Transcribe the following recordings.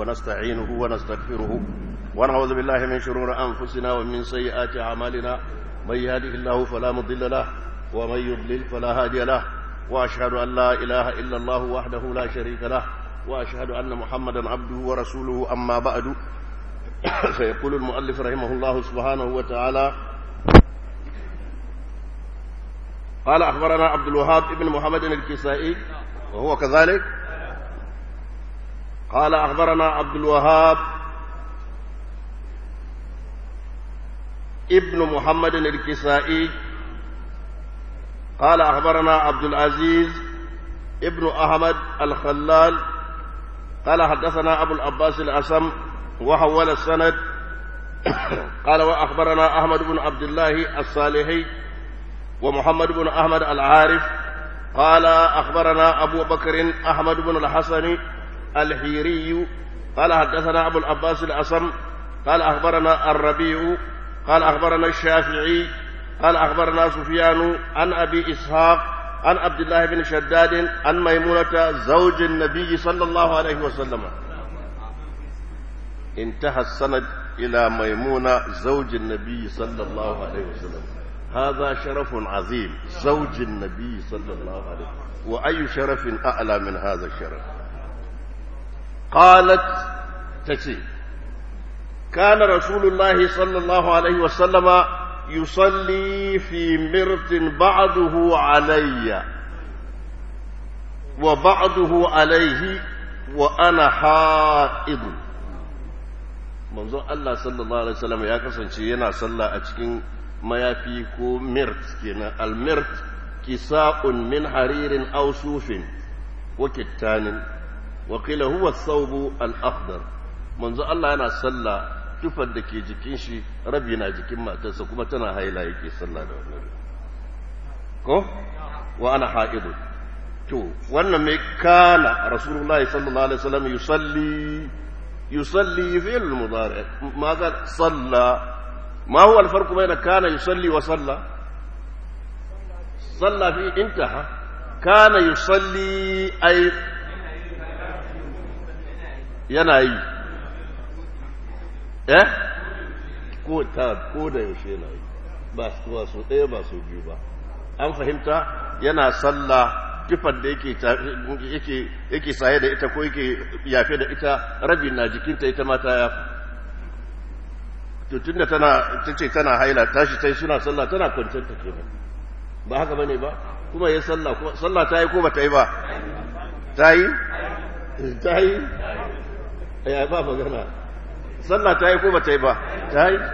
ونستعينه ونستغفره ونعوذ بالله من شرور أنفسنا ومن سيئات أعمالنا من يهده الله فلا مضل له ومن يضلل فلا هادي له وأشهد أن لا إله إلا الله وحده لا شريك له وأشهد أن محمدا عبده ورسوله أما بعد فيقول المؤلف رحمه الله سبحانه وتعالى قال أخبرنا عبد الوهاب ابن محمد الكسائي وهو كذلك قال أخبرنا عبد الوهاب ابن محمد الكسائي قال أخبرنا عبد العزيز ابن أحمد الخلال قال حدثنا أبو العباس الأسم وحول السند قال وأخبرنا أحمد بن عبد الله الصالحي ومحمد بن أحمد العارف قال أخبرنا أبو بكر أحمد بن الحسن الحيري قال حدثنا أبو العباس الأسم قال أخبرنا الربيع قال أخبرنا الشافعي قال أخبرنا سفيان عن أبي إسحاق عن عبد الله بن شداد عن ميمونة زوج النبي صلى الله عليه وسلم انتهى السند إلى ميمونة زوج النبي صلى الله عليه وسلم هذا شرف عظيم زوج النبي صلى الله عليه وسلم وأي شرف أعلى من هذا الشرف قالت تسي كان رسول الله صلى الله عليه وسلم يصلي في مرت بعضه علي وبعضه عليه وأنا حائض manzon Allah sallallahu alaihi wasallam ya kasance yana sallah a cikin mayafi ko mirt kenan almirt kisa'un min haririn aw sufin wa kittanin wa qila huwa thawbu al-akhdar manzon Allah yana sallah tufar da ke jikin shi rabi na jikin matarsa kuma tana haila yake sallah da wannan ko wa ana haidu to wannan mai kana rasulullahi sallallahu alaihi wasallam yusalli يصلي في المضارع ماذا صلى ما هو الفرق بين كان يصلي وصلى صلى في انتهى كان يصلي أي يناي eh ko ta ko da yaushe na yi ba su so ɗaya ba su biyu ba an fahimta yana sallah tufar da yake yake yake saye da ita ko yake yafe da ita rabi na jikinta ita mata ya to tunda tana tace tana haila tashi tai suna sallah tana kwanciyar ta kenan ba haka bane ba kuma yayin sallah kuma sallah ta yi ko ba ta yi ba ta yi ta yi ya ba magana sallah ta yi ko ba ta yi ba ta yi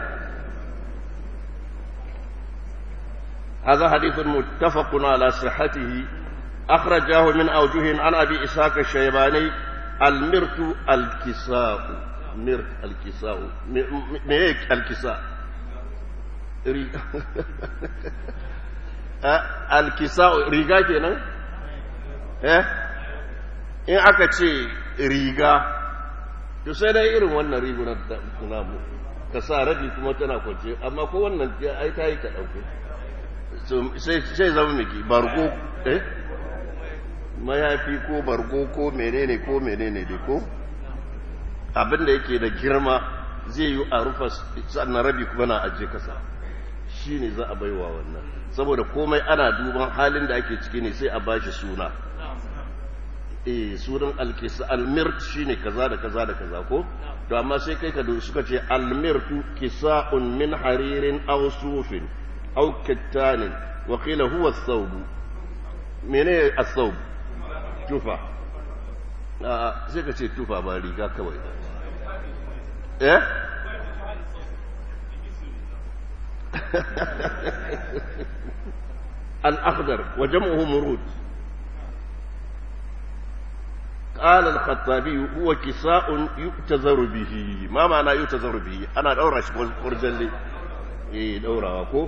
هذا حديث متفق على صحته أخرجاه من أوجه عن أبي إسحاق الشيباني المرت الكساء مرت الكساء ميك الكساء الكساء ريغا kenan eh in aka ce riga to sai dai irin wannan rigunar da namu ka sa rabi kuma tana kwance amma ko wannan ai ta yi ka ɗauke sai zama miki bargo eh mayafi ko bargo ko menene ko menene dai ko abin da yake da girma zai yi a rufa sannan rabi kuma na ajiye kasa shi ne za a baiwa wannan saboda komai ana duban halin da ake ciki ne sai a bashi suna eh sunan alkisa almirt shine kaza da kaza da kaza ko to amma sai kai ka suka ce almirtu kisa'un min haririn aw sufin aw kattanin wa qila huwa ath-thawb menene ath-thawb tufa sai ka ce tufa ba riga kawai eh الأخضر وجمعه مرود قال الخطابي هو كساء يؤتذر به ما معنى يؤتذر به أنا دورة فرجل لي إيه دورة وكو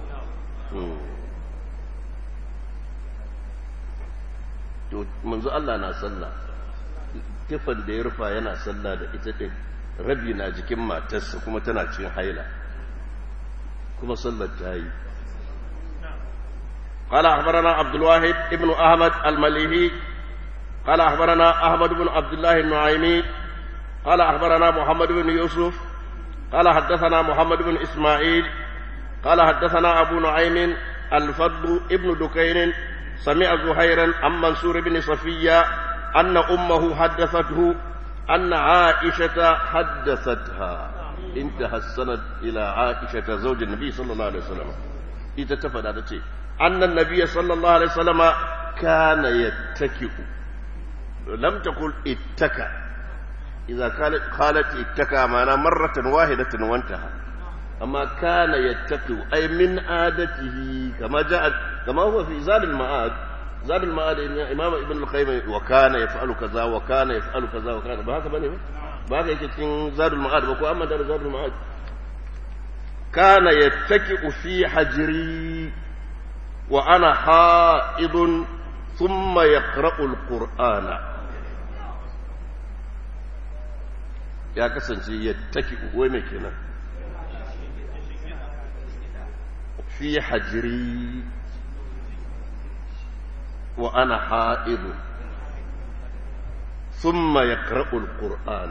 منذ الله na sallah tufan da ya rufa yana sallah da ita ɗin rabi na jikin matarsa kuma tana cin haila kuma sallar ta yi قال أخبرنا عبد الواحد ابن أحمد المليهي قال أخبرنا أحمد بن عبد الله النعيمي قال أخبرنا محمد بن يوسف قال حدثنا محمد بن إسماعيل قال حدثنا أبو نعيم الفضل ابن دكين سمع زهيرا عن منصور بن صفية أن أمه حدثته أن عائشة حدثتها انتهى السند إلى عائشة زوج النبي صلى الله عليه وسلم يتتفد هذا الشيء أن النبي صلى الله عليه وسلم كان يتكئ لم تقل اتكأ إذا قالت قالت اتكأ معنى مرة واحدة وانتهى أما كان يتكئ أي من عادته كما جاءت كما هو في زاد المعاد زاد المعاد إمام ابن القيم وكان يفعل كذا وكان يفعل كذا وكان بهذا بني بهذا يكتين زاد المعاد وكو أما دار زاد المعاد كان يتكئ في حجري وأنا حائض ثم يقرأ القرآن ya kasance ya taki wai mai kenan fi hajiri wa ana ha'idu ثم يقرأ القرآن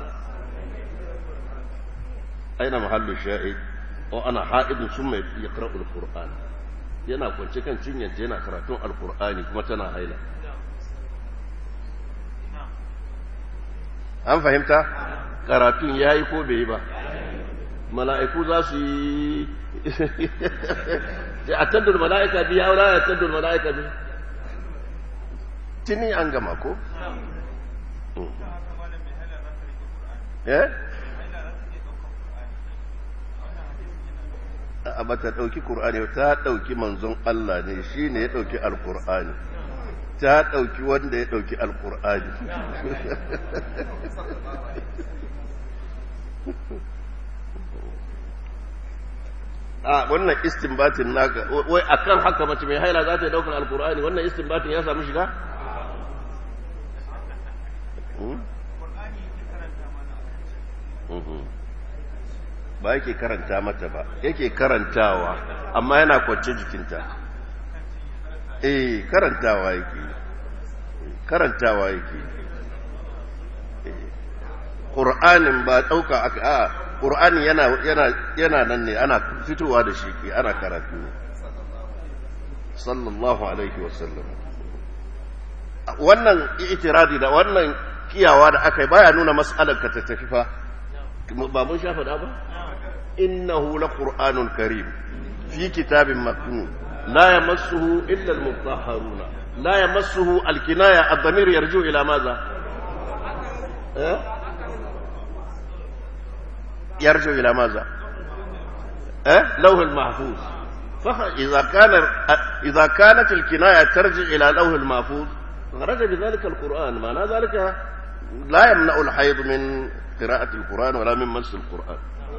أين محل الشاهد وأنا حائض ثم يقرأ القرآن yana kwance kan cinyanta yana karatun alkur'ani kuma tana haila an fahimta karatun ya yi ko bai yi ba mala'iku za su yi a taddul mala'ika biya wula ya taddul mala'ika biya tuni an gama ko? eh? a bata ɗauki ƙur'ani ta ɗauki manzon Allah ne shi ne ya ɗauki alƙur'ani ta ɗauki wanda ya ɗauki alƙur'ani a wannan istinbatin naka wai akan haka mace mai haila za ta yi ɗaukar alƙur'ani wannan istinbatin ya samu shiga? ba yake karanta mata ba yake karantawa amma yana kwance jikinta eh karantawa yake karantawa yake Qur'anin ba ɗauka aka a Qur'ani yana yana yana nan ne ana fitowa da shi ke ana karatu sallallahu alaihi wasallam wannan itiradi da wannan kiyawa da aka yi baya nuna mas'alar ka ta tafi fa ba mun shafa da ba innahu laqur'anun karim fi kitabin maknun la yamassuhu illa almutahharuna la yamassuhu alkinaya ad-damir yarju ila madha eh yarju ila madha eh lawh al-mahfuz فإذا كان إذا كانت الكناية ترجع إلى لوح المحفوظ خرج بذلك القرآن معنى ذلك لا يمنع الحيض من قراءة القرآن ولا من مس القرآن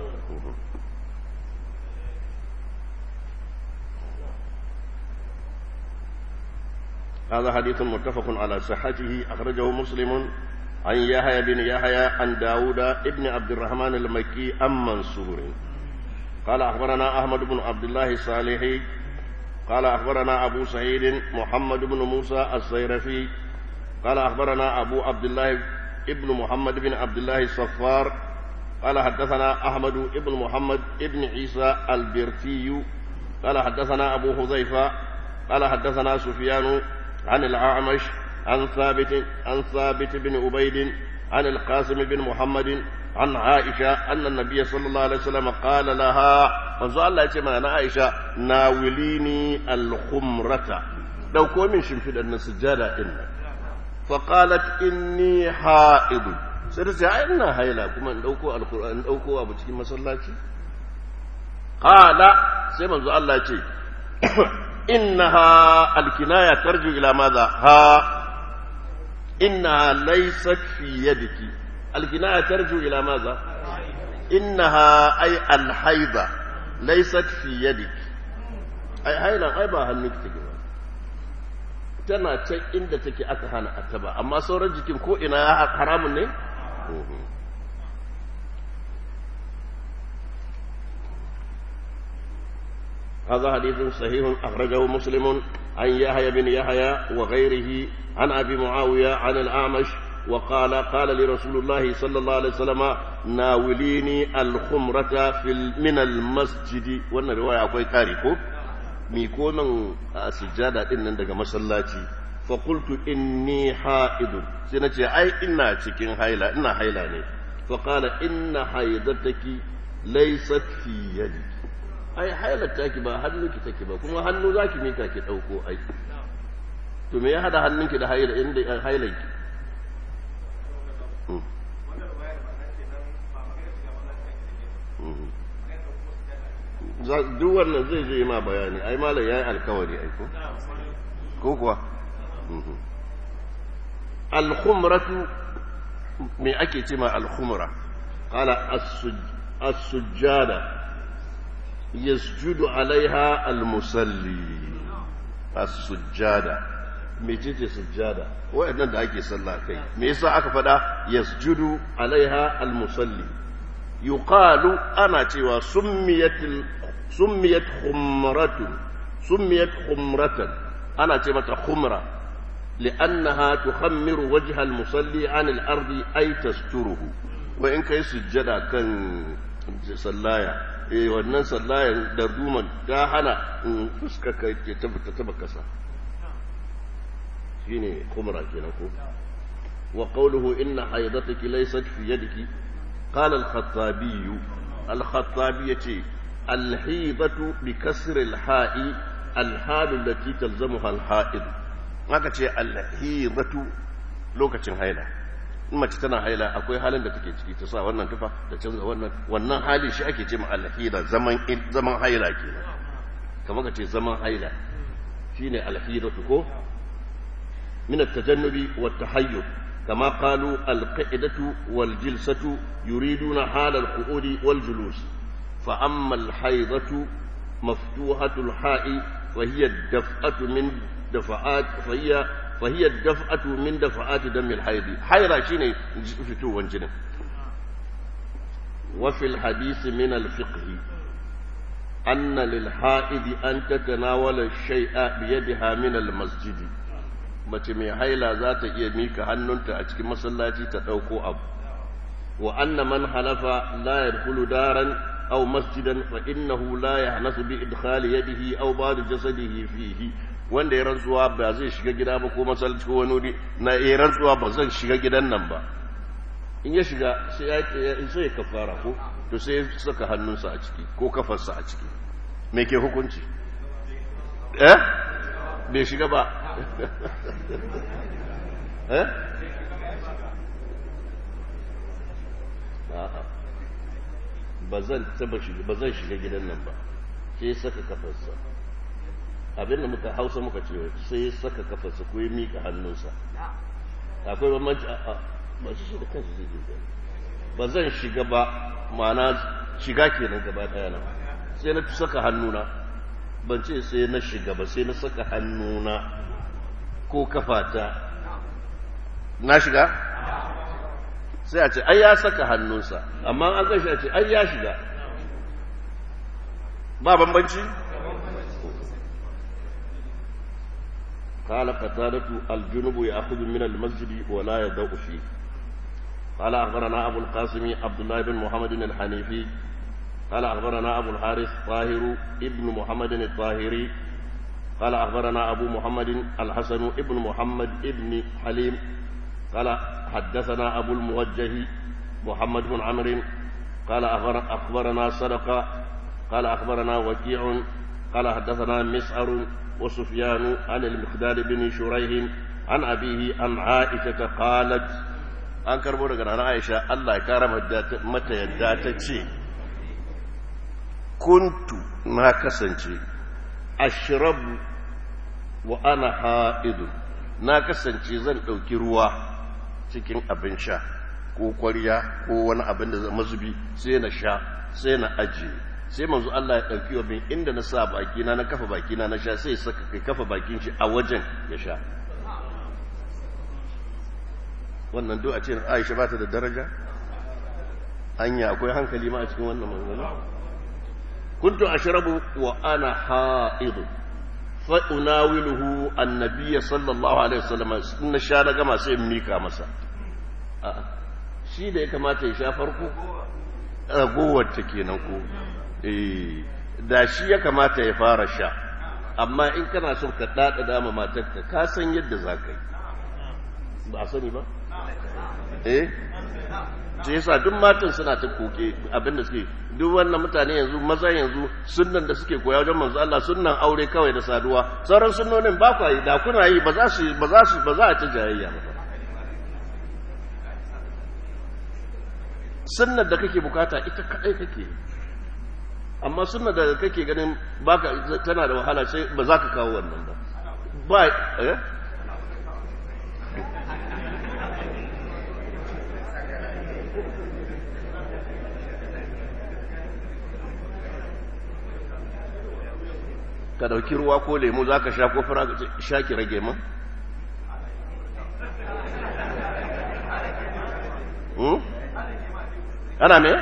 هذا حديث متفق على صحته أخرجه مسلم عن يحيى بن يحيى عن داود ابن عبد الرحمن المكي عن منصور قال أخبرنا أحمد بن عبد الله الصالحي قال أخبرنا أبو سعيد محمد بن موسى الصيرفي قال أخبرنا أبو عبد الله ابن محمد بن عبد الله الصفار قال حدثنا أحمد بن محمد بن عيسى البرتي قال حدثنا أبو حذيفة قال حدثنا سفيان عن الأعمش عن ثابت عن ثابت بن عبيد عن القاسم بن محمد عن عائشة أن النبي صلى الله عليه وسلم قال لها فزال الله يتمنى أنا عائشة ناوليني الخمرة لو كون من شنفد أن السجادة إن فقالت إني حائض سرسي إنا هيلا كما ندوكو القرآن ندوكو أبو تكي مسلاتي قال سيما الله يتي إنها الكناية ترجع إلى ماذا ها إنها ليست في يدك الكناية ترجع إلى ماذا إنها أي الحيضة ليست في يدك أي حيضة غيبها هنك تجمع tana can inda take aka hana a taba amma sauran jikin ko ina haramun ne? هذا حديث صحيح أخرجه مسلم عن يحيى بن يحيى وغيره عن أبي معاوية عن الأعمش وقال قال لي رسول الله صلى الله عليه وسلم ناوليني الخمرة في من المسجد وانا رواية أكوي كاريكو ميكو من سجادة إن دقى مسلاتي فقلت إني حائد سنتي أي إنا تكين حيلة إنا حيلة ني فقال إن حيضتك ليست في يدك ai hailar taki ba hannunki take ba kuma hannu zaki mika ki dauko ai to me ya hada hannunki da haila inda hailanki duk wannan zai zai ma bayani ai malam yayi alkawari ai ko ko kuwa al-khumratu me ake ce ma al-khumra qala as-sujjada yasjudu alaiha al-musalli as-sujjada mecece sujjada wayannan da ake sallah kai me yasa aka fada yasjudu alaiha al-musalli yuqalu ana cewa summiyatil summiyat khumratun summiyat khumratan ana ce mata khumra لأنها تخمر وجه المصلي عن الأرض أي تستره وإن كي سجدا كان سلايا eh wannan sallayan da duman ta hana fuska kai ke tabbata taba kasa shine kumra kenan ko wa qawluhu inna haydataki laysat fi yadiki qala al-khattabi al-khattabi yace al-hidatu bi kasr al-ha'i al-hal allati talzamuha al-ha'id haka ce al-hidatu lokacin haila in mace tana haila akwai halin da take ciki ta sa wannan tufa ta canza wannan wannan hali shi ake ce ma alhida zaman zaman haila kenan kamar ka ce zaman haila shine alhidatu ko min at-tajannubi wat tahayyub kama qalu al-qa'idatu wal jilsatu yuriduna hal al-qu'udi wal julus fa amma al-haydatu maftuhatu al-ha'i wa hiya ad-daf'atu min dafa'at fa hiya فهي الدفعة من دفعات دم الحيض حيرة شيني فتو وانجنة وفي الحديث من الفقه أن للحائض أن تتناول الشيء بيدها من المسجد mace mai haila za ta iya mika hannunta a cikin masallaci ta ɗauko abu wa anna man halafa la yadkhulu daran aw masjidan fa innahu la yahnasu bi idkhali yadihi aw ba'd jasadihi fihi wanda ya rantsuwa ba zai shiga gida ba ko masallaci ko wani wuri na ya rantsuwa ba zan shiga gidan nan ba in ya shiga sai ya sai ya kafara ko to sai ya saka hannunsa a ciki ko kafarsa a ciki me ke hukunci eh bai shiga ba eh ba zan taba shiga ba zan shiga gidan nan ba sai ya saka kafarsa abin da muka hausa muka ce sai ya saka kafarsa ko ya mika hannunsa akwai bambanci a ba shi da kansu zai je ba zan shiga ba ma'ana shiga kenan gaba daya na sai na saka hannuna ban ce sai na shiga ba sai na saka hannuna ko kafata na shiga sai a ce ai ya saka hannunsa amma an gashi a ce ai ya shiga ba bambanci قال قتادة الجنب يأخذ من المسجد ولا يضع فيه قال أخبرنا أبو القاسم عبد الله بن محمد الحنيفي قال أخبرنا أبو الحارث طاهر ابن محمد الطاهري قال أخبرنا أبو محمد الحسن ابن محمد ابن حليم قال حدثنا أبو الموجه محمد بن عمرو قال أخبرنا صدقة قال أخبرنا وكيع قال حدثنا مسعر وسفيان عن المقداد بن شريح عن أبيه عن عائشة قالت an karbo daga rana aisha allah ya kara mata yadda ta ce kuntu na kasance ashrabu wa ana ha'idu na kasance zan ɗauki ruwa cikin abin sha ko kwarya ko wani abin da mazubi sai na sha sai na ajiye sai manzo Allah ya ɗauki wa bin inda na sa bakina na kafa bakina na sha sai saka kai kafa bakin shi a wajen ya sha wannan duk a ce Aisha ba ta da daraja anya akwai hankali ma a cikin wannan manzana kuntu ashrabu wa ana ha'id fa unawiluhu annabiyya sallallahu alaihi wasallam in sha na gama sai in mika masa shi da ya kamata ya sha farko ragowar ta kenan ko eh da shi ya kamata ya fara sha amma in kana son ka dada dama matarka ka san yadda za ka yi ba a sani ba eh ce yasa duk matan suna ta koke abinda suke duk wannan mutane yanzu maza yanzu sunnan da suke koya wajen manzo Allah sunnan aure kawai da saduwa sauran sunnonin ba ku yi da kuna yi ba za su ba za su ba za a ta jayayya ba sunnar da kake bukata ita kadai kake amma sunnar da kake ganin baka tana da wahala sai ba za ka kawo wannan ba ba eh ka dauki ruwa ko lemu za ka sha ko fara sha ki rage man? ana me?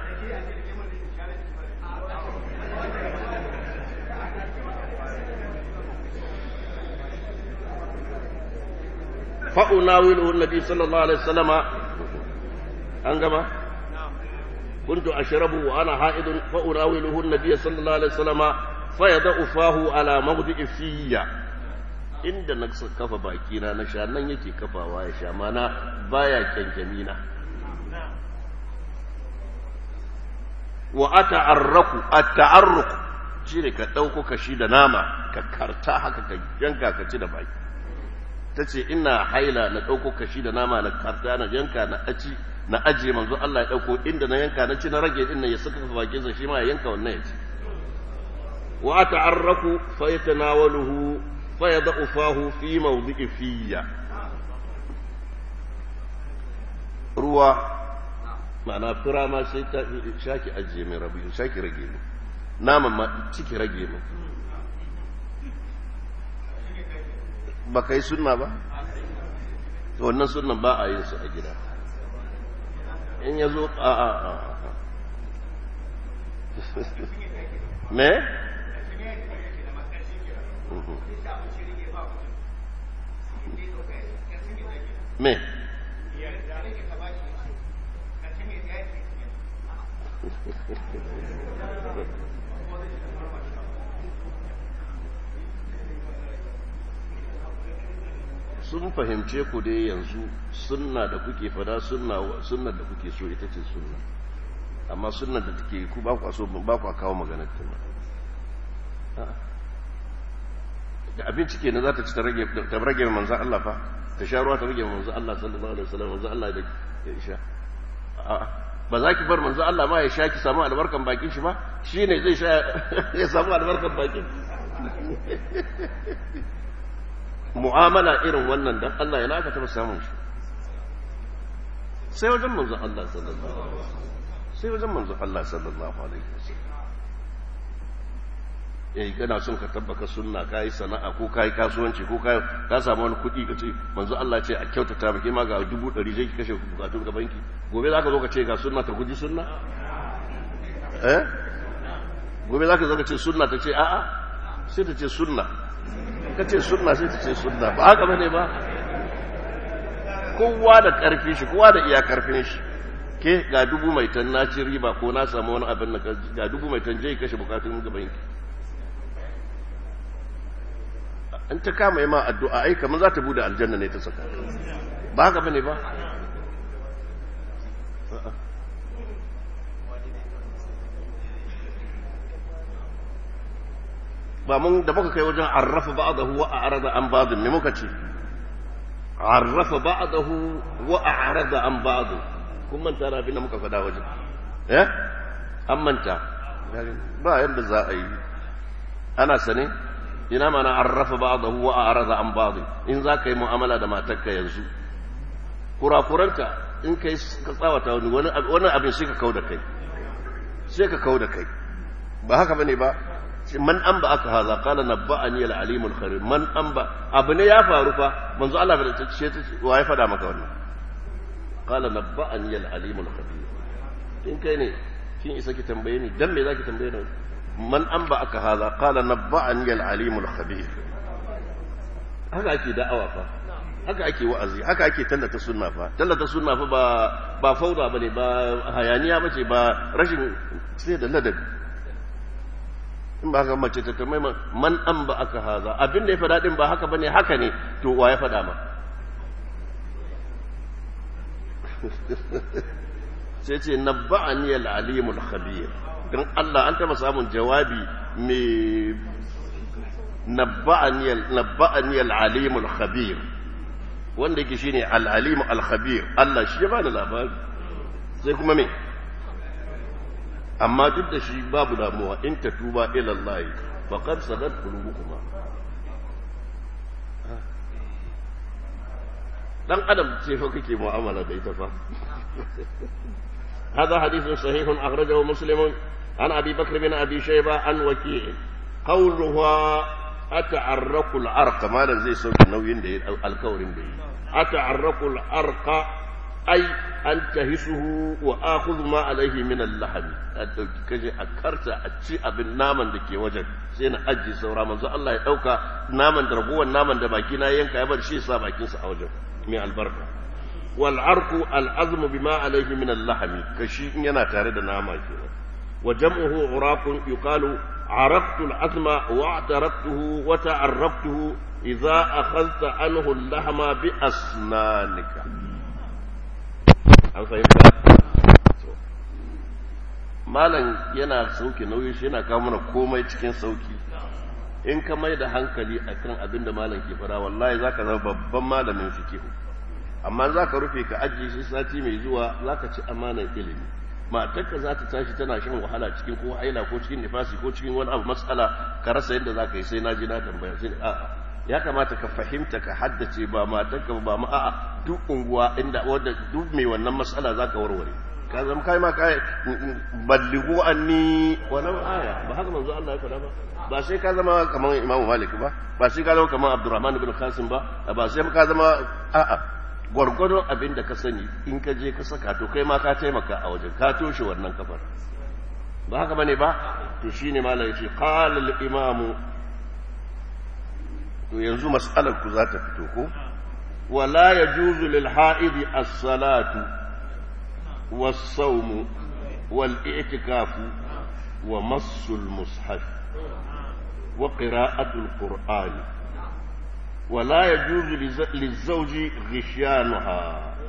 fa'unawilu nabi sallallahu alaihi wasallama an gama? كنت أشربه وأنا حائض فأناوله النبي صلى الله عليه وسلم fayada ufahu ala mawdi'i fiyya inda na kafa bakina na sha nan yake kafawa ya sha mana baya kyankyamina wa ata'arraku at-ta'arruk shine ka dauko kashi da nama ka karta haka ka yanka ka ci da baki tace ina haila na dauko kashi da nama na karta na yanka na aci na aje manzo Allah ya dauko inda na yanka na ci na rage din nan ya saka bakin sa shi ma ya yanka wannan ya ci وأتعرك فيتناوله فيضع فاه في موضع فيا ruwa ma'ana fura ma sai ta shaki ajiye mai rabu shaki rage mu naman ma ciki rage mu ba kai sunna ba to wannan sunnan ba a yin su a gida in ya zo a a a me? me sun fahimce ku dai yanzu sunna da kuke fada sunna sunna da kuke so ita ce sunna amma sunna da take ku ba ku so ba ku kawo maganar ta da abinci kenan za ta ci ta rage ta rage manzon Allah fa ta sha ruwa ta rage manzon Allah sallallahu alaihi wasallam manzon Allah da ya sha ba za ki bar manzon Allah ma ya sha ki samu albarkan bakin shi ba shine zai sha ya samu albarkan bakin mu'amala irin wannan dan Allah ya naka taba samun shi sai wajen manzon Allah sallallahu alaihi wasallam sai wajen manzon Allah sallallahu alaihi wasallam eh kana son ka tabbaka sunna kai sana'a ko kai kasuwanci ko kai ka samu wani kuɗi ka ce manzo Allah ce a kyautata maka ma ga dubu ɗari zai kashe bukatun ga banki gobe zaka zo ka ce ga sunna ta guji sunna eh gobe zaka zo ka ce sunna ta ce a'a sai ta ce sunna ka ce sunna sai ta ce sunna ba haka bane ba kowa da karfin shi kowa da iya karfin shi ke ga dubu mai tan na ci riba ko na samu wani abin ga dubu mai tan je kashe bukatun ga banki in ta kama yi ma addu'a ai kamar za ta bude aljanna ne ta saka ba haka bane ba ba mun da muka kai wajen arrafa ba'dahu wa a'rada an ba'dhin me muka ce arrafa ba'dahu wa a'rada an ba'd kun manta da abin da muka faɗa wajen eh an manta ba yadda za a yi ana sane ina mana arrafa ba'dahu wa a'rada an ba'd in za ka yi mu'amala da matarka yanzu kurakuranta in kai ka tsawata wani wani abin sai ka kau da kai sai ka kau da kai ba haka bane ba man an ba aka haza kala nabba'ani al-alimul kharir man an ba abu ne ya faru fa manzo Allah bai ce ta wa ya fada maka wannan kala nabba'ani al-alimul khabir in kai ne kin isa ki tambaye ni dan me zaki tambaye ni man an ba aka haza kala nabba'ani al-alimul khabir haka ake da'awa fa haka ake wa'azi haka ake tallata sunna fa tallata sunna fa ba ba fauda bane ba hayaniya bace ba rashin sai da ladabi in ba haka mace ta tamai man an ba aka haza abin da ya faɗa din ba haka bane haka ne to wa ya faɗa ma sai ce nabba'ani al-alimul khabir dan Allah an taba samun jawabi mai nabba'ani nabba'ani al-alimul khabir wanda yake shine al-alim al-khabir Allah shi ya bada labari sai kuma me amma duk da shi babu damuwa in ta tuba ila Allah faqad sadat qulubukuma dan adam ce fa kake mu'amala da ita fa هذا حديث صحيح أخرجه مسلم عن أبي بكر بن أبي شيبة عن وكيع قولها أتعرق العرق ما زي صوت النوين دي الكورين دي أتعرق العرق أي أنتهسه وآخذ ما عليه من اللحم كجي أكرت أتشي أبن نامن دكي وجد سينا أجي سورا من الله يأوكا نامن دربوا نامن دباكينا ينكا يبر شي ساباكين سأوجب من البركة والعرق العظم بما عليه من اللحم كشي ينا تارد ناما كده وجمعه عراق يقال عرقت العظم واعترقته وتعرقته إذا أخذت عنه اللحم بأسنانك an fahimta malam yana sauki nauyi shi yana kawo mana komai cikin sauki in ka mai da hankali akan abin da malam ke fara wallahi zaka zama babban malamin fikihu amma za ka rufe ka ajiye shi sati mai zuwa za ka ci amanar ilimi matarka za ta tashi tana shan wahala cikin ko haila ko cikin nifasi ko cikin wani abu matsala ka rasa yadda za ka yi sai na ji na tambaya sai a'a ya kamata ka fahimta ka haddace ba matarka ba ma a'a duk unguwa inda wanda duk mai wannan matsala za ka warware ka zama kai ma kai ballighu anni walau aya ba haka manzo Allah ya faɗa ba ba sai ka zama kamar Imam Malik ba ba sai ka zama kamar Abdurrahman ibn Qasim ba ba sai ka zama a'a gwargwadon abin da ka sani in ka je ka saka to kai ma ka taimaka a wajen ka toshe wannan kafar ba haka bane ba to shine malam yace qala al imam to yanzu mas'alar ku za ta fito ko wala yajuzu lil ha'idi as-salatu was-sawm wal-i'tikafu wa massu al-mushaf wa qira'atu al-qur'ani ولا يجوز للزوج غشيانها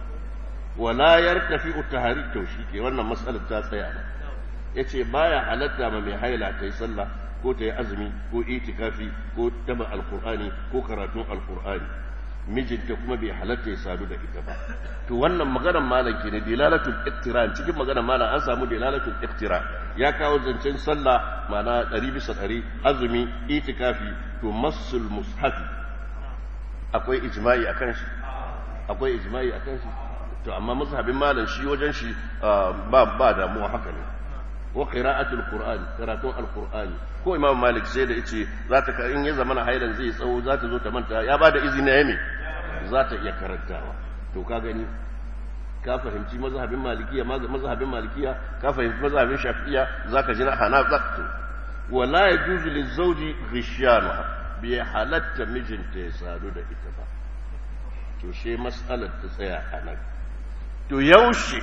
ولا يرتفع تهريج توشيكي wannan mas'alar ta tsaya ba yace baya halatta ma mai haila ta yi sallah ko ta yi azumi ko itikafi ko taba alqur'ani ko karatun alqur'ani mijinta kuma bai halatta ya sadu da ita ba to wannan maganar malam ke ne dilalatul iqtiran cikin maganar malam an samu dilalatul iqtiran ya kawo zancen sallah ma'ana 100 bisa 100 azumi itikafi to masul mushafi akwai ijma'i akan shi akwai ijma'i akan shi to amma mazhabin malam shi wajen shi ba ba damuwa haka ne wa qira'atul qur'an karatun alqur'ani ko imam malik sai da yace za ta in ya zamana hailan zai tsawo za ta zo ta manta ya bada izini ya me za ta iya karantawa to ka gani ka fahimci mazhabin malikiya mazhabin malikiya ka fahimci mazhabin shafi'iya zaka ji na hana zaktu wala yajuzu lizawji ghishyanuha bai halatta mijinta ya sadu da ita ba to she matsalar ta tsaya a nan to yaushe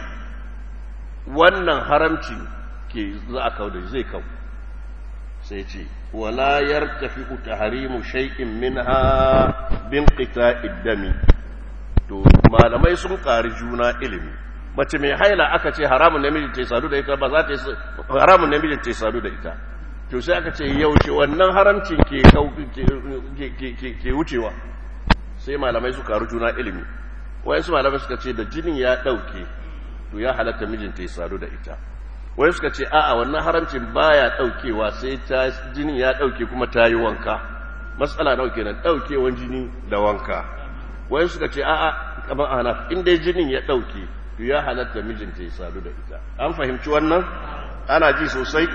wannan haramci ke za a kawo da zai kawo sai ce wala yartafi tahrimu shay'in minha bin qita'id dami to malamai sun ƙari juna ilimi mace mai haila aka ce haramun namijin ta sadu da ita ba za ta yi haramun namijin ta sadu da ita to sai aka ce yaushe wannan haramcin ke ke wucewa sai malamai su karu juna ilimi wayansu malamai suka ce da jinin ya dauke to ya halatta mijinta ya sadu da ita wai suka ce a'a wannan haramcin baya daukewa sai ta jinin ya dauke kuma ta yi wanka matsala nawa kenan daukewan jini da wanka wai suka ce a'a kamar ana in dai jinin ya dauke to ya halatta mijinta ya sadu da ita an fahimci wannan ana ji sosai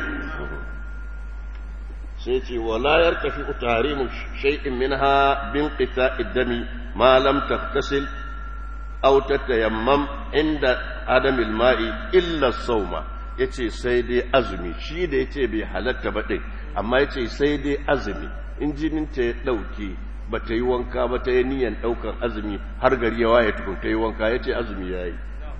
sai ce wala yartafi tahrimu shay'in minha bin qita'id dami ma lam taghtasil aw tatayammam inda adam al-ma'i illa sawma yace sai dai azumi shi da yace bai halatta ba din amma yace sai dai azumi in jinin ta ya dauke ba ta yi wanka ba ta yi niyan ɗaukar azumi har gari ya waye tukun ta yi wanka ya ce azumi ya yi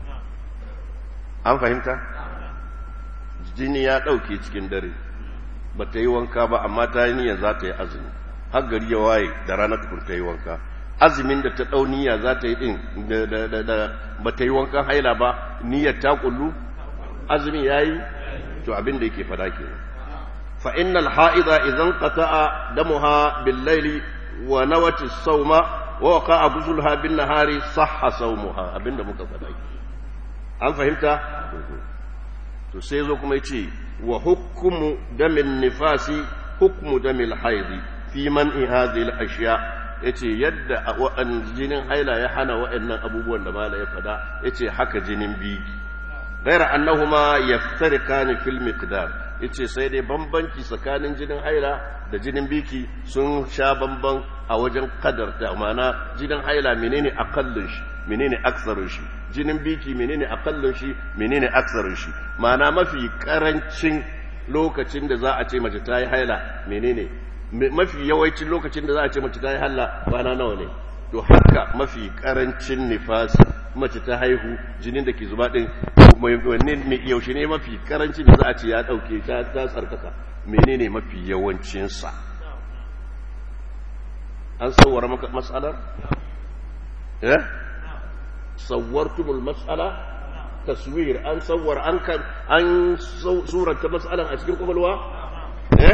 an fahimta jini ya ɗauke cikin dare ba ta yi wanka ba amma ta yi niyan za ta yi azumi har gari ya waye da rana tukun ta yi wanka azumin da ta ɗau niyya za ta yi ɗin ba ta yi wankan haila ba niyyar ta kullu azumin ya yi to abin da yake fada ke fa innal ha'ida idan qata'a damuha bil layli wa nawati sawma wa waqa'a buzulha bin nahari sahha sawmuha abinda muka fada ke an fahimta to sai zo kuma yace wa hukmu damin nifasi hukmu damil haidi fi man'i hadhihi al ashiya yace yadda wa'an jinin haila ya hana wa'annan abubuwan da mala ya fada yace haka jinin biki غير أنهما يفترقان في المقدار yace sai dai bambanci tsakanin jinin haila da jinin biki sun sha bamban a wajen kadar da mana jinin haila menene akallin shi menene aksarin shi jinin biki menene akallin shi menene aksarin shi mana mafi karancin lokacin da za a ce mace ta yi haila menene mafi yawancin lokacin da za a ce mace ta yi haila kwana nawa ne to haka mafi karancin nifasi mace ta haihu jinin da ke zuba din wanne mai yaushe ne mafi karancin da za a ce ya dauke ta ta tsarkaka menene mafi yawancinsa an sauwara maka matsalar eh sawwartumul mas'ala taswir an sawwar an kan an surata mas'alan a cikin kwakwalwa eh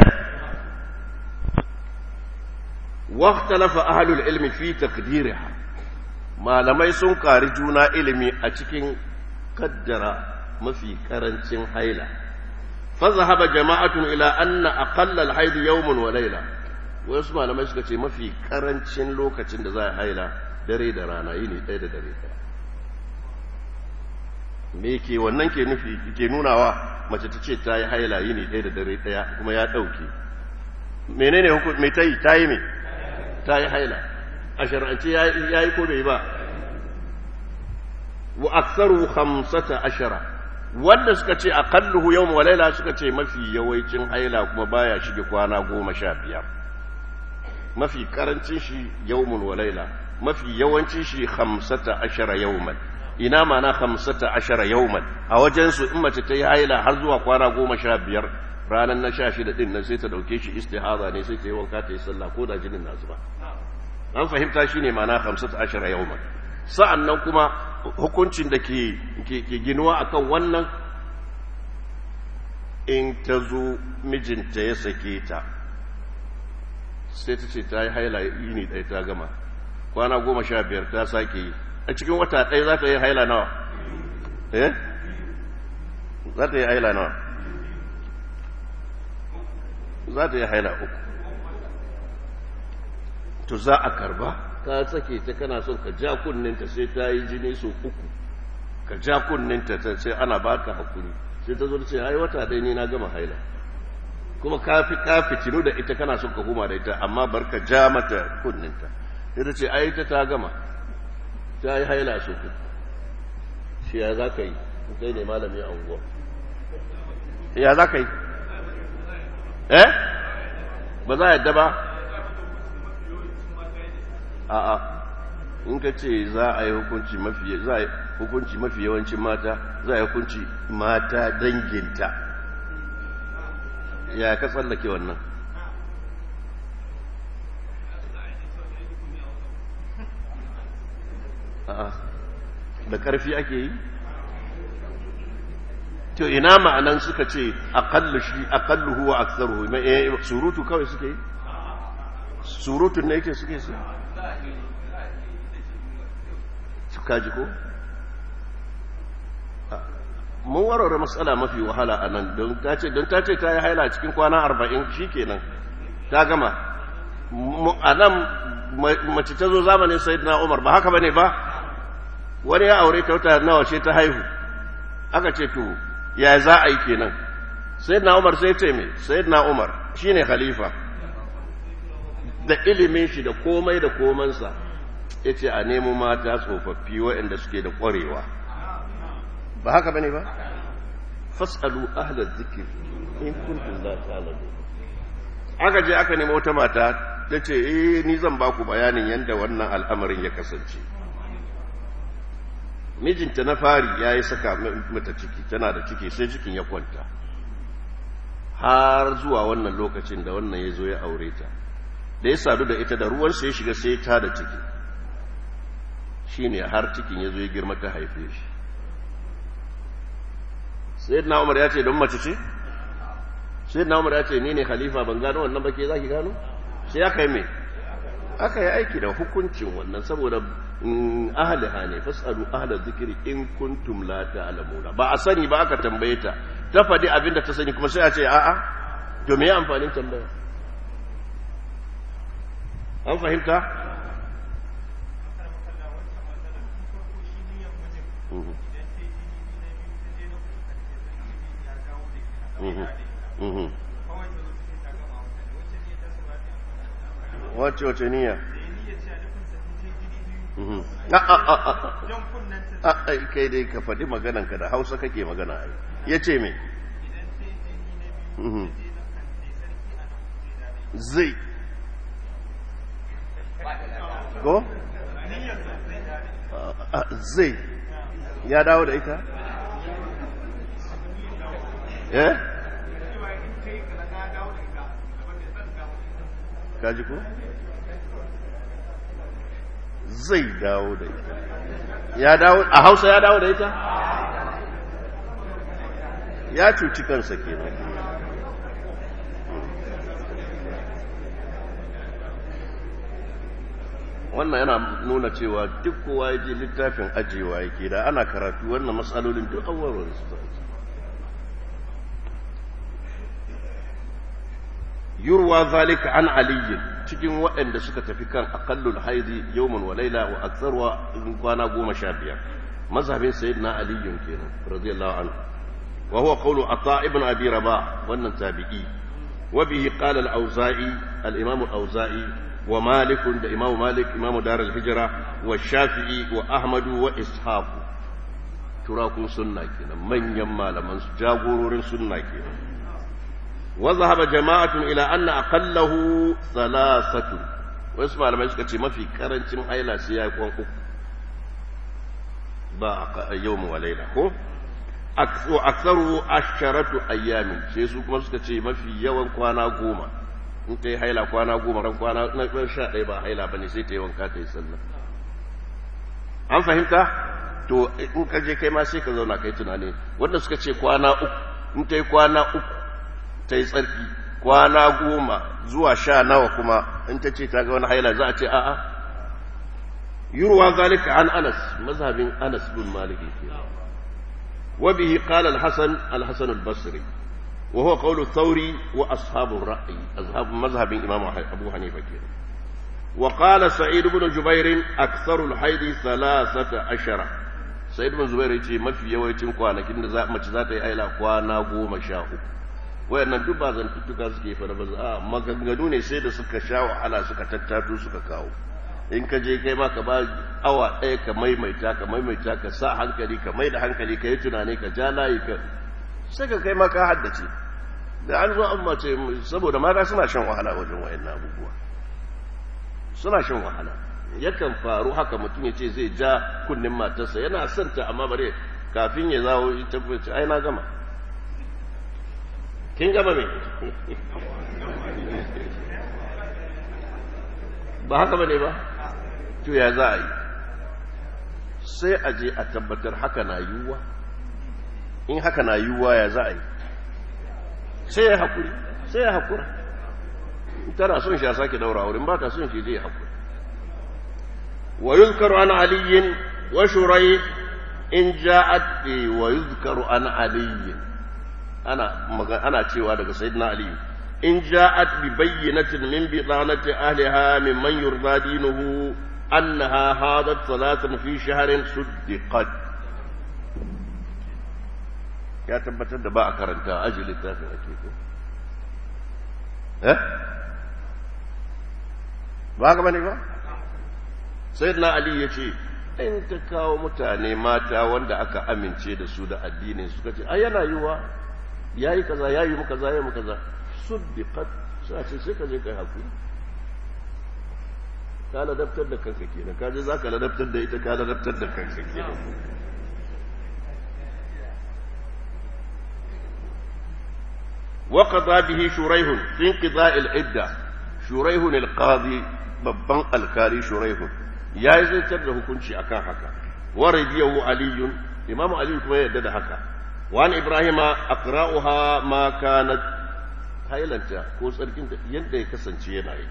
واختلف أهل العلم في تقديرها malamai sun kari juna ilimi a cikin kaddara mafi karancin haila fazahaba jama'atun ila anna aqalla al-haid yawmun wa layla wasu malamai suka ce mafi karancin lokacin da za a haila dare da rana yini ɗaya da dare ɗaya me ke wannan ke nufi ke nunawa mace ta ce ta yi haila yini ɗaya da dare ɗaya kuma ya ɗauke menene hukum me ta yi ta yi me ta yi haila a shar'ance ya yi ko bai ba wa aksaru hamsata ashara wanda suka ce aqalluhu yawm wa layla suka ce mafi yawancin haila kuma baya shige kwana goma sha biyar mafi karancin shi yawmun wa layla mafi yawancin shi hamsata ashara yawman ina mana hamsata ashara yawman a wajen su in mace ta yi haila har zuwa kwana goma sha biyar ranar na sha shida din nan sai ta dauke shi istihaza ne sai ta yi wanka ta yi sallah ko da jinin na zuba an fahimta shi ne mana hamsat ashara yawman sa'an nan kuma hukuncin da ke ginuwa akan wannan in ta zo mijinta ya sake ta sai ta ce ta yi haila yini ɗaya ta gama kwana goma sha biyar ta sake yi a cikin wata ɗaya za ta yi haila nawa eh za ta yi haila nawa za ta yi haila uku to za a karba ka sake ta kana son ka ja kunninta sai ta yi jini so uku ka ja kunninta ta sai ana baka hakuri sai ta zo ce ai wata dai ni na gama haila kuma ka fi ka fitinu da ita kana son ka huma da ita amma bar ka ja mata kunninta sai ta ce ai ta ta gama ta yi haila so uku shi ya za ka yi kai ne malami a unguwa ya za ka yi eh ba za a yadda ba a'a in ka ce za a yi hukunci mafi za a yi hukunci mafi yawancin mata za a yi hukunci mata danginta ya ka tsallake wannan a'a da ƙarfi ake yi to ina ma'anan suka ce aqallu shi aqalluhu wa aktharuhu surutu kawai suke yi surutun ne yake suke su suka ji ko mun warware matsala mafi wahala a nan don ta ce don ta ce ta yi haila cikin kwana arba'in shi kenan ta gama a nan mace ta zo zamanin sayidina umar ba haka ba ne ba wani ya aure ta wata nawa ce ta haihu aka ce to ya za a yi kenan sayidina umar sai ce me sayidina umar shine khalifa da ilimin shi da komai da komansa ya ce a nemo mata tsofaffi waɗanda suke da ƙwarewa ba haka bane ba fas'alu ahla zikir in kuntum la ta'lamun aka je aka nemi wata mata ta ce eh ni zan ba ku bayanin yadda wannan al'amarin ya kasance mijinta na fari ya yi saka mata ciki tana da ciki sai cikin ya kwanta har zuwa wannan lokacin da wannan ya zo ya aure ta da ya sadu da ita da ruwansa ya shiga sai ta da ciki shi ne har cikin ya zo ya girma ta haife shi sai na umar ya ce don mace ce sai na umar ya ce ni ne khalifa ban gano wannan ba ke za ki gano sai aka yi mai aka yi aiki da hukuncin wannan saboda ahaliha ne fasalu ahla zikiri in kuntum la ta'lamuna ba a sani ba aka tambaye ta ta faɗi abin da ta sani kuma sai a ce a'a to me amfanin tambaya an fahimta wacce wace niyya a kai dai ka faɗi magananka da hausa kake magana ai ya ce me zai ko zai ya dawo da ita eh kaji ko zai dawo da ita ya dawo a hausa ya dawo da ita ya cuci kansa kenan wannan yana nuna cewa duk kowa ya je littafin ajiyewa yake da ana karatu wannan matsalolin duk awarwar su yurwa zalika an aliyin cikin waɗanda suka tafi kan aqallul haidi yawman wa laila wa aktharwa kwana goma sha biyar mazhabin sayyidina aliyun kenan radiyallahu anhu wa huwa qawlu ata ibn abi rabah wannan tabi'i wa bihi qala al-auza'i al-imam al-auza'i wa malik da imam malik imam dar al-hijra wa shafi'i wa ahmad wa ishaq turakun sunna kenan manyan malaman su jagororin sunna kenan وذهب جماعة إلى أن أقله ثلاثة واسمع لما يسكت ما في كرنتم أيلا سياق وقف با يوم وليلة هو وأكثره عشرة أيام سيسو كما سكت ما في يوم كوانا قوما in ta yi haila kwana goma ran kwana na ɗan sha ɗaya ba haila ba ne sai ta yi wanka ta yi sallah an fahimta to in ka je kai ma sai ka zauna kai tunani wanda suka ce kwana uku in ta yi kwana uku ta yi tsarki kwana goma zuwa sha nawa kuma in ta ce ta ga wani haila za a ce a'a yurwa zalika an anas mazhabin anas bin maliki ke wa bihi qala al-hasan al-hasan al-basri wa huwa qawlu thawri wa ashabu ar-ra'yi azhab mazhabin imam abu hanifa ke wa qala sa'id ibn jubair aktharu al-hayd 13 sa'id ibn jubair yace mafi yawancin kwanakin da mace za ta yi haila kwana goma sha uku wayannan duk ba zantuttuka suke fara ba a maganganu ne sai da suka sha wahala suka tattato suka kawo in ka je kai ma ka ba awa ɗaya ka maimaita ka maimaita ka sa hankali ka mai da hankali ka yi tunani ka ja layi ka sai ka kai ma ka haddace da an zo an mace saboda mata suna shan wahala wajen wayannan abubuwa suna shan wahala yakan faru haka mutum ya ce zai ja kunnen matarsa yana son ta amma bare kafin ya zawo ita ce ai na gama kin gama me ba haka bane ba to ya za a yi sai a je a tabbatar haka na yiwuwa in haka na yiwuwa ya za a yi sai ya haƙuri sai ya haƙura tana son shi a sake daura wurin ba ta son shi zai haƙuri wa yuzkaru an aliyin wa shurai in ja'at wa yuzkaru an aliyin ana ana cewa daga sayyidina ali in ja'at bi bayyinatin min bidanati ahliha mimman yurda dinuhu annaha hadat salatan fi shahrin suddiqat ya tabbatar da ba a karanta aji littafin ake ko eh ba ga bane ba sayyidina ali yace in ta kawo mutane mata wanda aka amince da su da addinin suka ce ai yana yiwa ya yi kaza ya yi mu kaza ya yi mu kaza suddiqat sai a ce sai ka je kai hakuri ka ladabtar da kanka kenan ka je za ka ladabtar da ita ka ladabtar da kanka kenan وقضى به شريح في انقضاء العدة شريح القاضي babban alkali shuraihu ya yi zartar da hukunci akan haka wa radiyahu aliyun imamu aliyu kuma yadda da haka wa an ibrahima aqra'uha ma kanat hailanta ko tsarkin yadda ya kasance yana yi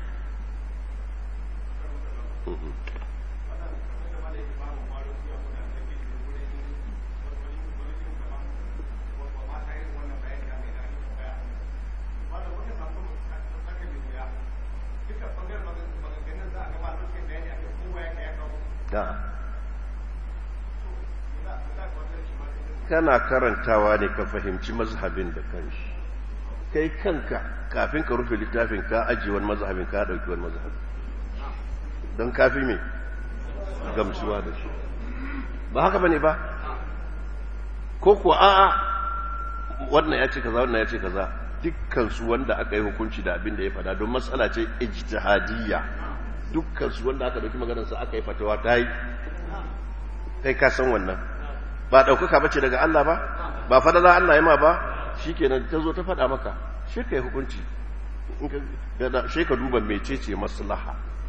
kana karantawa ne ka fahimci mazhabin da kanshi kai kanka kafin ka rufe littafin ka ajiye wani mazhabin ka dauki wani mazhabin don kafi me gamsuwa da shi ba haka bane ba ko kuwa a'a wannan ya ce kaza wannan ya ce kaza dukkan su wanda aka yi hukunci da abin da ya fada don matsala ce ijtihadiyya dukkan su wanda aka dauki maganar sa aka yi fatawa ta yi kai ka san wannan ba daukaka bace daga Allah ba ba fada za Allah ya ma ba shikenan ta zo ta fada maka shi kai hukunci in ka shi ka duba mecece maslaha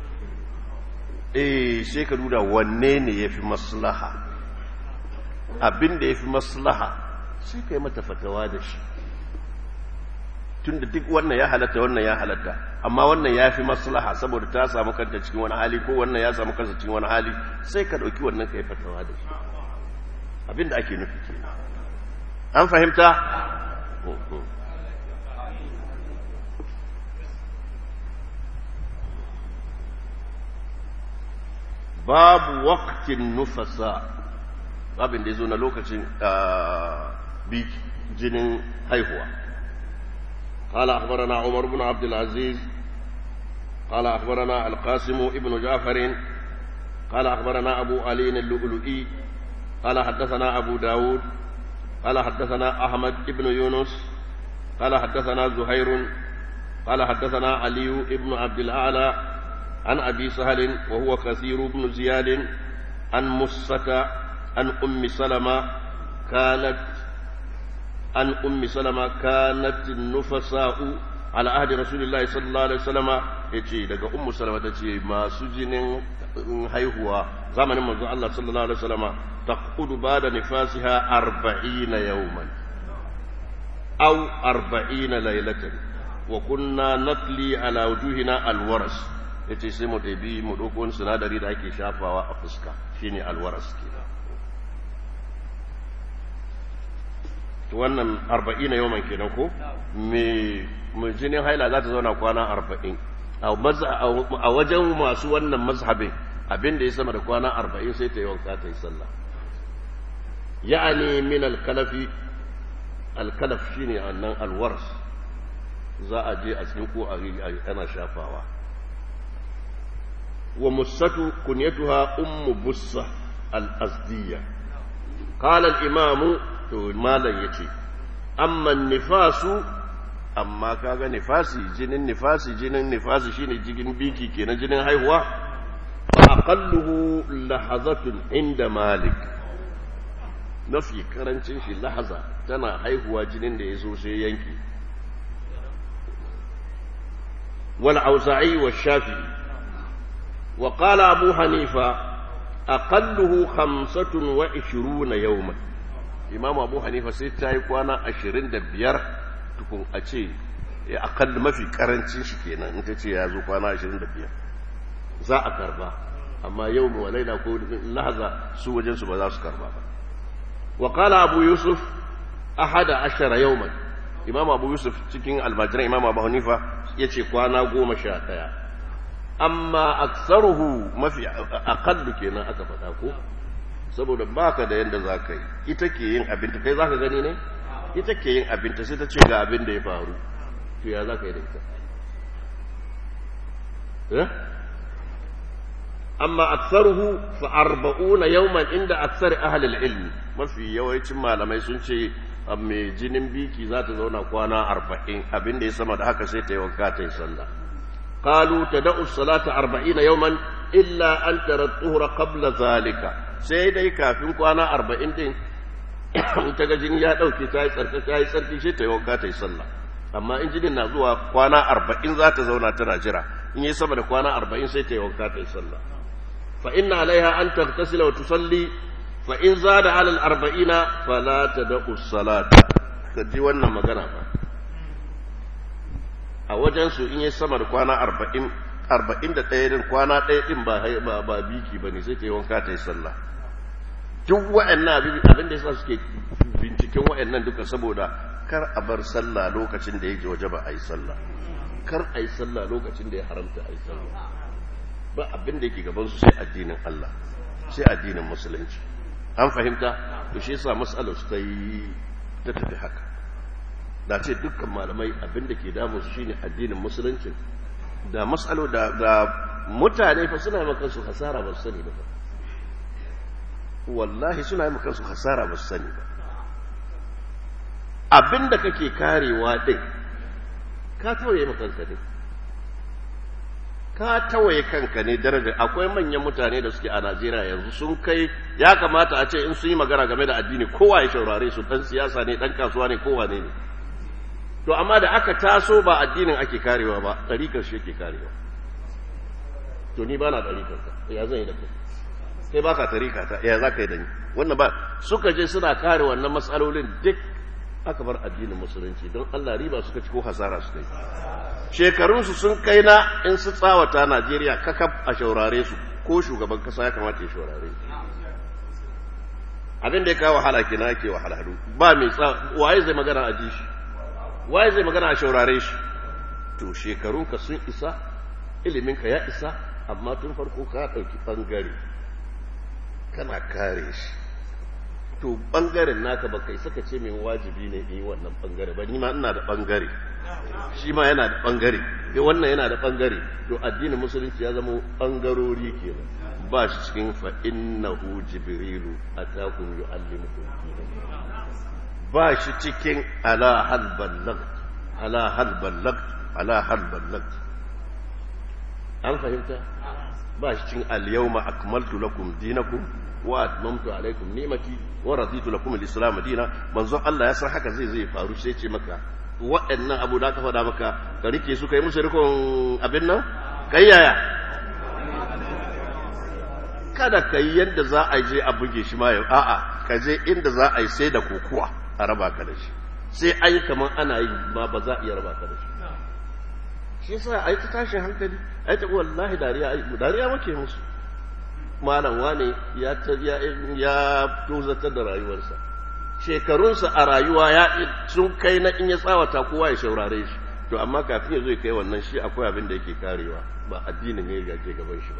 eh sai ka duba wanne ne yafi maslaha abin da yafi maslaha sai kai mata fatawa da shi tunda duk wannan ya halatta wannan ya halatta amma wannan ya fi maslaha saboda ta samu kanta cikin wani hali ko wannan ya samu kansa cikin wani hali sai ka ɗauki wannan ka yi fatawa da shi abinda ake nufi ke an fahimta babu waktin nufasa babin da ya zo na lokacin jinin haihuwa قال أخبرنا عمر بن عبد العزيز قال أخبرنا القاسم ابن جعفر قال أخبرنا أبو علي اللؤلؤي قال حدثنا أبو داود قال حدثنا أحمد ابن يونس قال حدثنا زهير قال حدثنا علي ابن عبد الأعلى عن أبي سهل وهو كثير بن زياد عن مصة عن أم سلمة كانت عن أم سلمة كانت النفساء على عهد رسول الله صلى الله عليه وسلم يجي daga ummu salama tace masu jinin haihuwa zamanin manzo Allah sallallahu alaihi wasallam taqudu bada nifasiha 40 yawman aw 40 laylatan wa kunna natli ala wujuhina alwaras yace sai mu dabi mu dauko wani sinadari da ake shafawa a fuska shine alwaras kenan wannan arba'in na yawan kenan ko mai jinin haila za ta zauna kwana arba'in a wajen masu wannan mazhabin abinda ya sama da kwana arba'in sai ta yi wanka ta yi sallah ya'ani min alkalafi alkalaf shine annan alwars za a je a cikin ko ana shafawa wa musatu kunyatuha ummu bussa al-azdiyya qala al-imamu to malam ya ce amma nifasu amma kaga nifasi jinin nifasi jinin nifasi shine jigin biki kenan jinin haihuwa fa aqalluhu lahazatun inda malik nafi karancin shi lahaza tana haihuwa jinin da ya zo sai yanki wal auza'i wa shafi wa qala abu hanifa aqalluhu 25 yawman imamu abu hanifa sai ta yi kwana ashirin da biyar tukun a ce ya akalli mafi karancin shi kenan in ta ce ya zo kwana ashirin da biyar za a karba amma yau mu walaila ko lahaza su wajensu ba za su karba ba wa qala abu yusuf ahada ashara yawman imamu abu yusuf cikin almajiran imamu abu hanifa ya ce kwana goma sha ɗaya amma aksaruhu mafi akallu kenan aka faɗa ko saboda baka da yadda za ka yi ita ke yin abinta kai za ka gani ne ita ke yin abinta sai ta ce ga abin da ya faru to ya za ka yi da ita amma aksaruhu fa arba'una yawman inda aksar ahlul ilmi mafi yawancin malamai sun ce mai jinin biki za ta zauna kwana arba'in abin da ya sama da haka sai ta yi wanka ta yi sallah qalu tada'u salata arba'ina yawman illa an tara tuhura qabla zalika sai dai kafin kwana arba'in din in ta ga jini ya dauke ta yi tsarki ta yi tsarki sai ta yi wanka ta yi sallah amma in jinin na zuwa kwana arba'in za ta zauna tana jira in yi sama da kwana arba'in sai ta yi wanka ta yi sallah fa inna alaiha an taghtasila wa tusalli fa in zada ala al-arba'ina fala tad'u salata kaji wannan magana fa a wajen su in yi sama da kwana arba'in arba'in da ɗaya din kwana ɗaya din ba ba ba biki bane sai ta yi wanka ta yi sallah duk wa'annan abin da yasa suke binciken wa'annan duka saboda kar a bar sallah lokacin da yake waje ba a yi sallah kar a yi sallah lokacin da ya haramta a yi sallah ba abin da yake gabansu sai addinin Allah sai addinin musulunci an fahimta to shi yasa mas'alar su ta yi ta tafi haka da ce dukkan malamai abin da ke damu su shine addinin musulunci da mas'alo da da mutane fa suna maka su hasara ba su sani ba wallahi suna maka su hasara ba su sani ba abin da kake karewa ɗin ka tawaye kanka ne ka tawaye kanka ne daraja akwai manyan mutane da suke a najeriya yanzu sun kai ya kamata a ce in sun yi magana game da addini kowa ya shaurare su ɗan siyasa ne ɗan kasuwa ne kowa ne ne to amma da aka taso ba addinin ake karewa ba ɗarikar shi yake karewa to ni ba na ɗarikar ka ya zan yi da kai kai ba ka tarika ta ya za ka yi da ni wannan ba suka je suna kare wannan matsalolin duk aka bar addinin musulunci don Allah riba suka ci ko hasara su kai shekarunsu sun kai na in su tsawata Najeriya kakaf a shaurare su ko shugaban kasa ya kamata ya shaurare su abin da ya kawo wahala kina yake wahala ba mai tsa waye zai magana a ji shi waye zai magana a shaurare shi to shekarunka sun isa iliminka ya isa amma tun farko ka ɗauki ɓangare kana kare shi to bangaren naka baka isa ka ce mai wajibi ne yi wannan bangare ba ni ma ina da bangare shi ma yana da bangare eh wannan yana da bangare to addinin musulunci ya zama bangarori kenan ba shi cikin fa innahu jibrilu atakum yuallimukum ba shi cikin ala hal ballag ala hal ballag ala hal ballag an fahimta ba shi cikin al yawma akmaltu lakum dinakum wa atmamtu alaikum ni'mati wa raditu lakum al-islam dina manzon Allah ya san haka zai zai faru sai ce maka waɗannan abu da ka faɗa maka ka rike su kai musu rikon abin nan kai yaya kada ka yi yadda za a je a buge shi ma yau a'a ka je inda za a yi sai da kokuwa a raba ka da shi sai an yi kamar ana yi ma ba za a iya raba ka da shi shi yasa a yi ta tashin hankali a yi ta wallahi dariya dariya muke musu malam wane ya ya tozatar da rayuwarsa shekarunsa a rayuwa ya sun kai na in ya tsawata kowa ya shaurare shi to amma kafin ya zo ya kai wannan shi akwai abin da yake karewa ba addinin ne ya ke gaban shi ba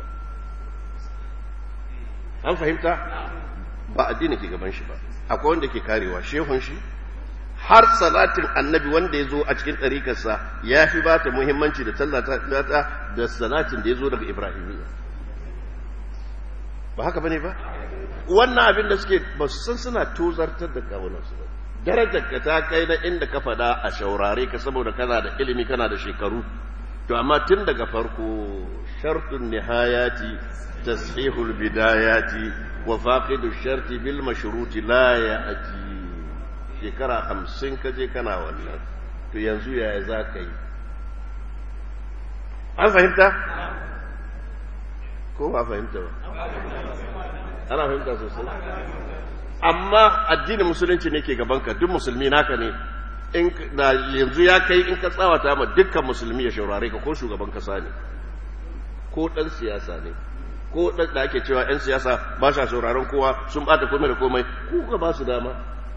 an fahimta ba addinin ke gaban shi ba akwai wanda ke karewa shehun shi har salatin annabi wanda ya zo a cikin ɗarikarsa ya fi ba ta muhimmanci da tallata da salatin da ya zo daga ibrahimiyya ba haka bane ba wannan abin da suke ba su san suna tozartar da kawunansu ba darajar ka ta kai na inda ka faɗa a shaurare ka saboda kana da ilimi kana da shekaru to amma tun daga farko shartun nihayati tashihul bidayati wa faqidu sharti bil mashruti la ya'ti shekara hamsin ka je kana wannan to yanzu yaya za ka yi an fahimta ko ba fahimta ba ana fahimta sosai amma addinin musulunci ne ke gabanka duk musulmi naka ne in da yanzu ya kai in ka tsawata ma dukkan musulmi ya shaurare ka ko shugaban kasa ne ko dan siyasa ne ko dan da ake cewa yan siyasa ba sa sauraron kowa sun bata komai da komai ku ka ba su dama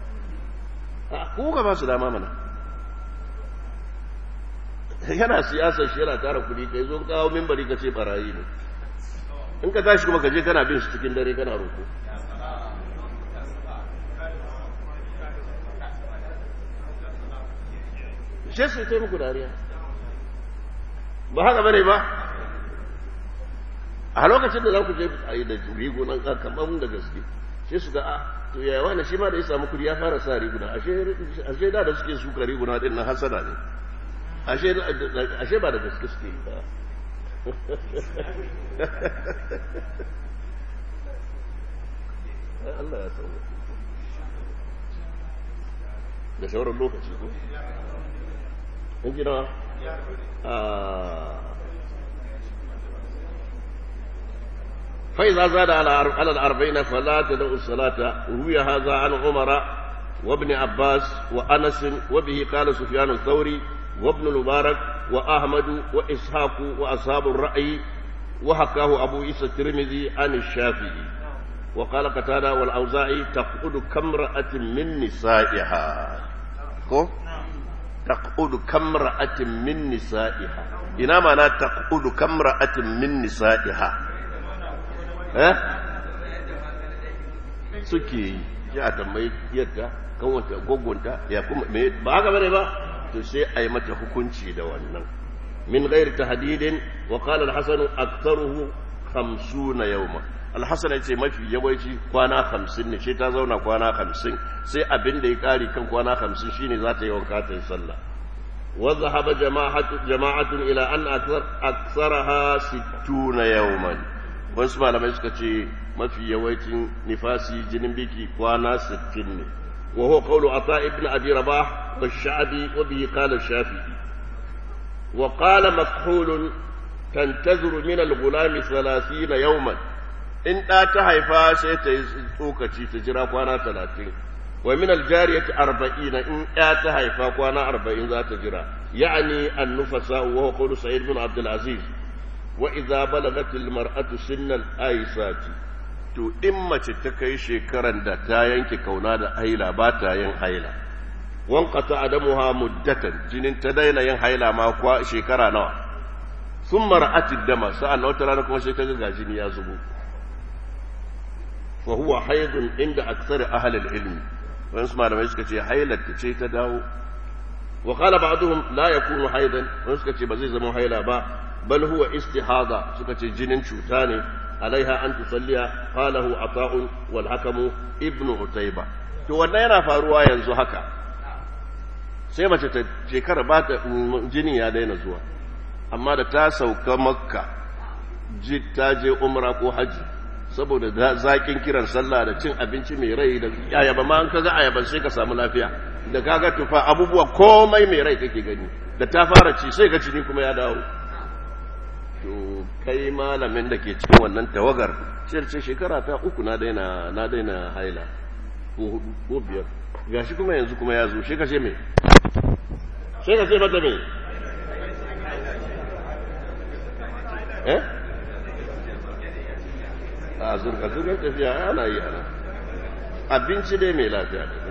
ku ka ba su dama mana yana siyasar shi yana tara kudi kai zo kawo mimbari ka ce barayi ne in ka tashi kuma ka je kana bin shi cikin dare kana roko shi sai ta muku dariya ba haka bane ba a lokacin da za ku je a yi da rigunan kamar da gaske sai su ga a to yaya wani shi ma da ya samu kudi ya fara sa riguna ashe da da suke suka riguna din na hasada ne ashe ba da gaske suke yi ba Allah ya sauwa da sauran lokaci ko in gina فإذا زاد على على الأربعين فلا تدع الصلاة روي هذا عن عمر وابن عباس وأنس وبه قال سفيان الثوري وابن المبارك وأحمد وإسحاق وأصحاب الرأي وحكاه أبو عيسى الترمذي عن الشافعي وقال قتادة والأوزاعي تقعد كامرأة من نسائها تقعد كامرأة من نسائها إنما لا تقعد كامرأة من نسائها eh suke yi ya tambayi yadda kanwanta gogonta ya kuma me ba haka bane ba to sai a yi mata hukunci da wannan min ghairi tahdidin wa qala al-hasan aktharuhu 50 yawma al-hasan yace mafi yawanci kwana 50 ne sai ta zauna kwana 50 sai abin da ya kare kan kwana 50 shine za ta yi wanka ta yi sallah wa dhahaba jama'atu jama'atun ila an akthar aktharaha 60 yawman wasu malamai suka ce mafi yawancin nifasi jinin biki kwana 60 ne wa huwa qawlu ata ibn abi rabah wa sha'bi wa bihi qala shafi'i wa qala makhul tantazuru min al-ghulam 30 yawman in da ta haifa sai ta yi tsokaci ta jira kwana 30 wa min al-jariyati 40 in ya ta haifa kwana 40 za ta jira ya'ni an-nufasa wa huwa qawlu sa'id ibn abd al-aziz وإذا بلغت المرأة سن الآيسات to in mace ta kai shekaran da ta yanke kauna da haila ba ta yin haila wanqata adamuha muddatan jinin ta daina yin haila ma kwa shekara nawa sun mara'ati dama sa'an wata rana kuma sai kaga gajini ya zubo fa huwa haidun inda aksar ahli ilmi wani su malamai suka ce hailar ta ce ta dawo wa qala ba'dhum la yakunu haidan wani suka ce ba zai zama haila ba بل هو استحاضة سكة جنين شوتاني عليها أن تصلي قاله عطاء والحكم ابن عتيبة to wannan yana faruwa yanzu haka sai mace ta shekara ba ta jini ya daina zuwa amma da ta sauka makka ta je umra ko haji saboda zakin kiran sallah da cin abinci mai rai da ayaba ma an kaga ayaban sai ka samu lafiya da kaga tufa abubuwa komai mai rai kake gani da ta fara ci sai ka cini kuma ya dawo to kai malamin da ke cikin wannan tawagar ce shekara ta uku na daina na daina haila ko hudu ko biyar gashi kuma yanzu kuma ya zo shi ka ce me sai ka ce mata me eh a zurga zurgar tafiya ana yi ana abinci dai mai lafiya ne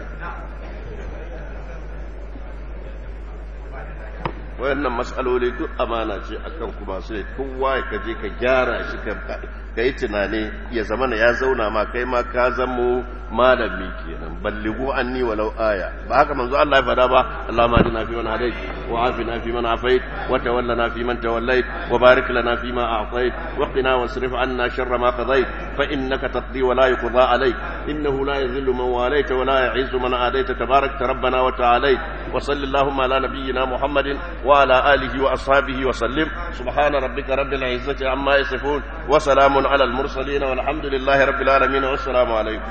wayannan matsaloli duk amana ce akan kuma su ne kowa ya kaje ka gyara shi ka yi tunani ya zama ya zauna ma kai ma ka zamo malami kenan balligu anni walau aya ba haka manzo Allah ya fada ba Allahumma hadina fi man hadait wa afina fi man afait wa tawallana fi man tawallait wa barik lana fi ma a'tait wa qina wasrif anna sharra ma qadait fa innaka taqdi wa la yuqda alayk innahu la yadhillu man walayta wa la yu'izzu man adayta tabarakta rabbana wa ta'alayt wa sallallahu ala nabiyyina muhammadin wa ala alihi wa ashabihi wa sallim subhana rabbika rabbil izzati amma yasifun wa salamun ala al mursalin walhamdulillahi rabbil alamin wa assalamu alaykum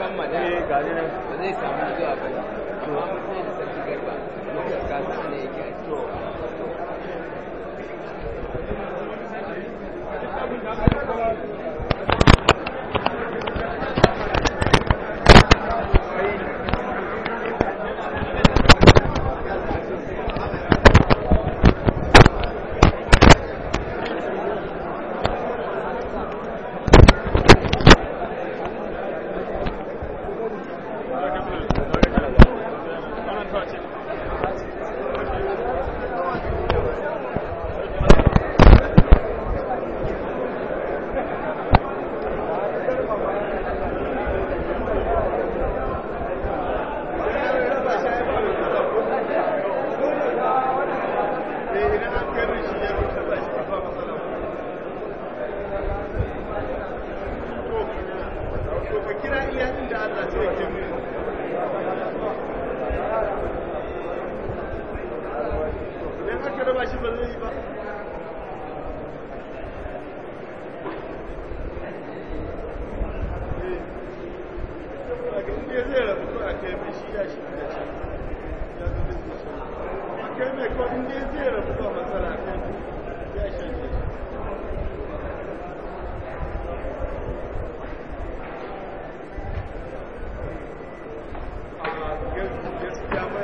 ba zai samu zuwa ba to amma sai da sarki garba ga su ne yake kai mai ko in dai zai rabu ba matsala kai ya shafe gaskiya ba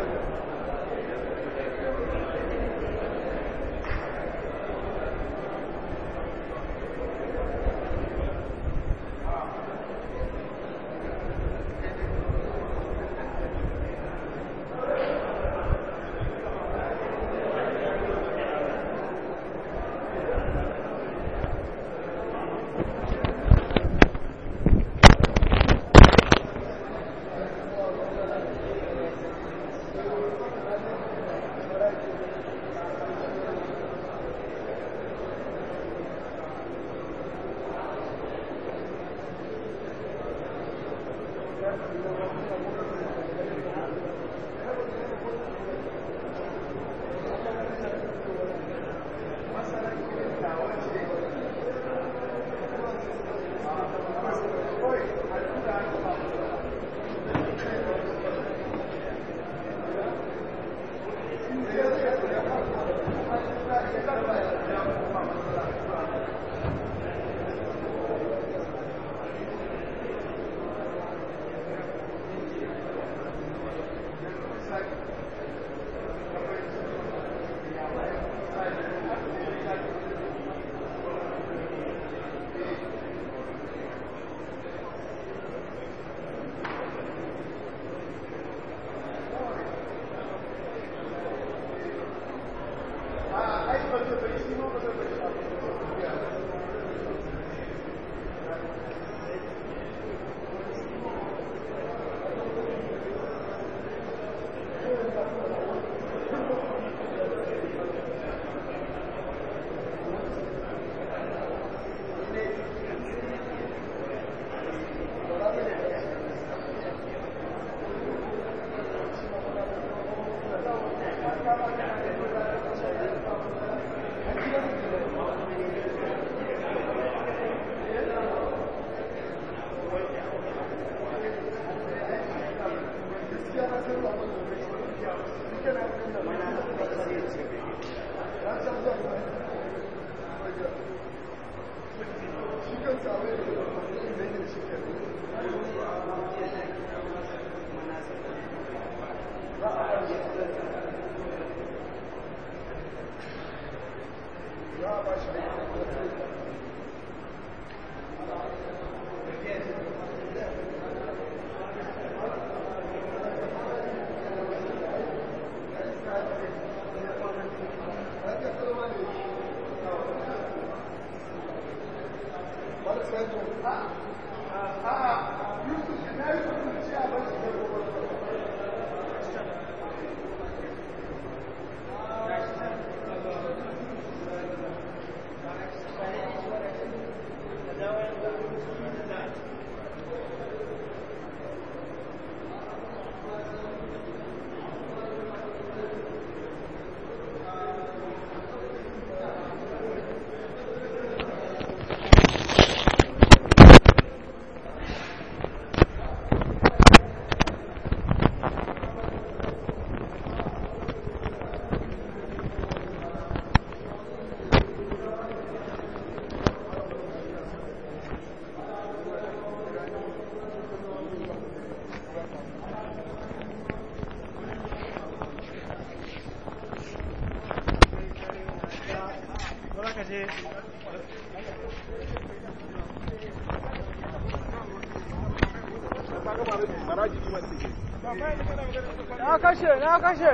Na kashe, na kashe.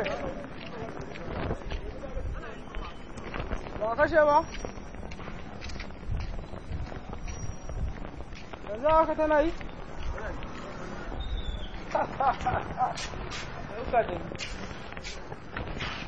Ba kashe ba? Yanzu haka tana yi? Ɗauka da ni.